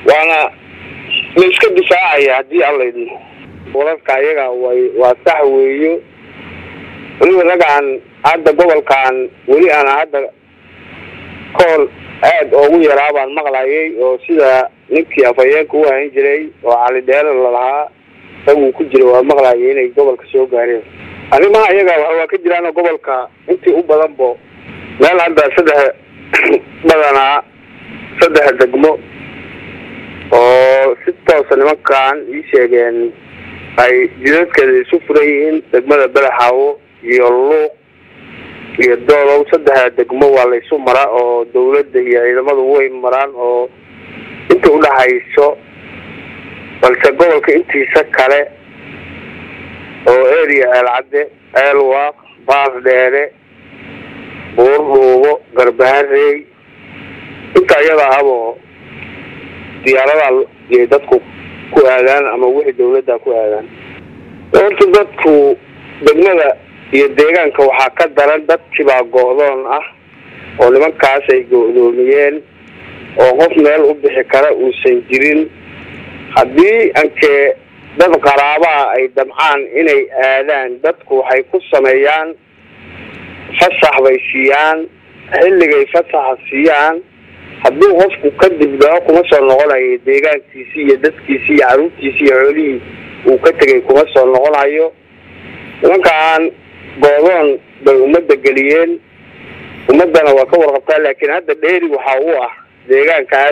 waana la iska difaacaya haddii alla idmo wararka ayaga way waa sax weeyo weliba ragaan hadda gobolkan weli aan hadda kool aad oogu yaraa baan maqlayay oo sida ninkii afhayeenka u ahan jiray oo cali dheere lalahaa isaguu ku jira waa maqlayay inay gobolka soo gaareen arrimaha iyaga waa ka jiraan gobolka intii u badanbo meel hadda saddex badanaa saddex degmo oo si toosa nimankan ii sheegeen ay jidadkeeda isu furan yihiin degmada badaxaawo iyo luuq iyo doolow saddexda degmo waa laysu maraa oo dawladda iyo ciidamadu way maraan oo inta udhaxayso balse gobolka intiisa kale oo area eelcadde eelwaaq baas dheere buurdhuubo garbaharey inta iyada ahabo diyaarada yay dadku ku aadaan ama wixii dawladda ku aadaan horta dadku degmada iyo deegaanka waxaa ka daran dadkibaa go-doon ah oo nimankaas ay go-doomiyeen oo qof meel u bixi kara uusan jirin haddii ankee dad qaraabaa ay damcaan inay aadaan dadku waxay ku sameeyaan fasax bay siiyaan xilligay fasaxa siiyaan haddii qofku kadib dao kuma soo noqonayo deegaankiisi iyo dadkiisi iyo caruurtiisi iyo xoolihii uu ka tegay kuma soo noqonayo nimankaan goodoon bay ummadda geliyeen ummaddana waa ka warqabtaa laakiin hadda dheeri waxa u ah deegaankaas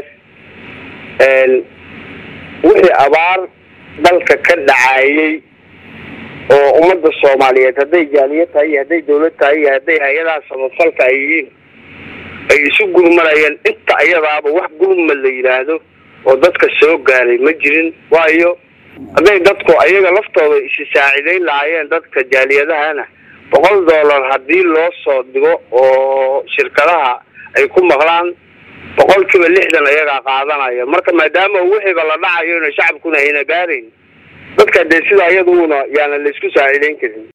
wixii abaar dalka ka dhacayay oo ummadda soomaaliyeed hadday jaaliya tahay iyo hadday dawlad tahay iyo hadday hay-adaha samafalka ay yihiin ay isu gurmanayeen inta iyadaaba wax gurmad la yidhaahdo oo dadka soo gaaray ma jirin waayo hadday dadku ayaga laftooda isi saacidayn lahaayeen dadka jaaliyadahana boqol dollar haddii loo soo dhigo oo shirkadaha ay ku maqlaan boqolkiiba lixdan ayagaa qaadanaya marka maadaama wixiiba la dhacayo ina shacabkuna ayna gaarayn dadka dee sida iyaduna yaana la isku saacidayn karin